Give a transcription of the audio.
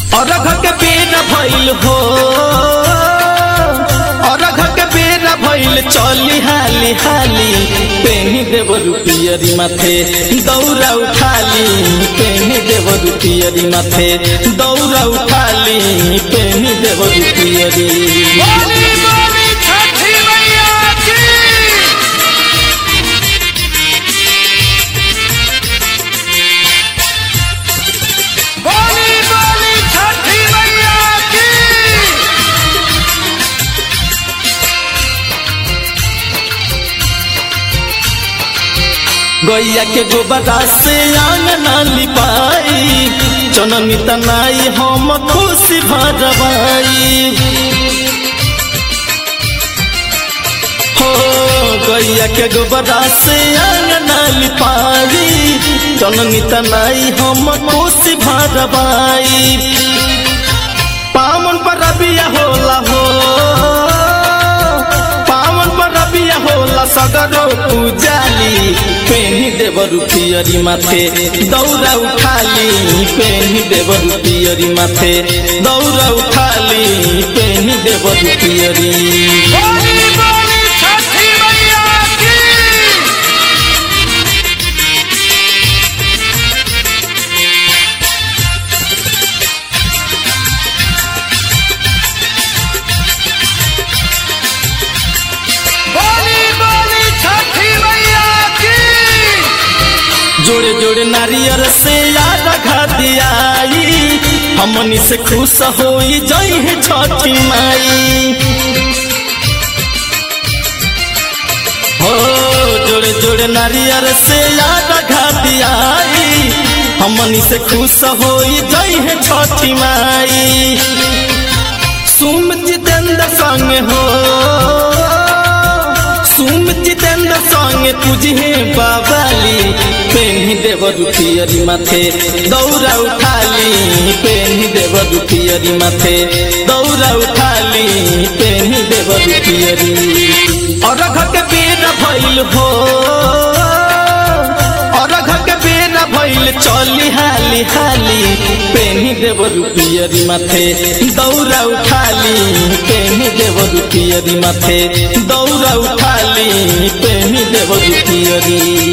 अरघ के बेरा भइल हो अरघ के बेरा भइल चली हाली हाली पेनी देव रुपियरी माथे दौरा उठाली पेनी देव रुपियरी माथे दौरा उठाली पेनी देव रुपियरी बोली बोली छठी मैया की बोली बोली छठी मैया की गैया के गोबरा से आंगना लिपाई जननी तनाई हम खुशी भरवाई हो गैया के गोबरा से आंगना लिपाई जननी तनाई हम खुशी भरवाई पावन पर रबिया होला हो पावन पर रबिया होला सगरो पूजाली पेनी देव रुपियरी माथे दौरा उठाली पेनी देव रुपियरी माथे दौरा उठाली पेनी देव रुपियरी बोली बोली छठी मैया की बोली बोली छठी मैया की जोड़े जोड़े नारियल से याद दियाई हमनी से खुश होई जई है छठी माई हो जोड़े जोड़े नारियल से याद दियाई हमनी से खुश होई जई है छठी माई सुम जितेंद्र संग हो सुम जितेंद्र संग तुझे बाबाली पेन्ही देव रुपियरी माथे दौरा उठाली पेन्ही देव रुपियरी माथे दौरा उठाली पेन्ही देव रुपियरी अरघ के बेरा भइल हो अरघ के बेरा भइल चली हाली हाली पेन्ही देव रुपियरी माथे दौरा उठाली पेन्ही देव रुपियरी माथे दौरा उठाली पेन्ही देव रुपियरी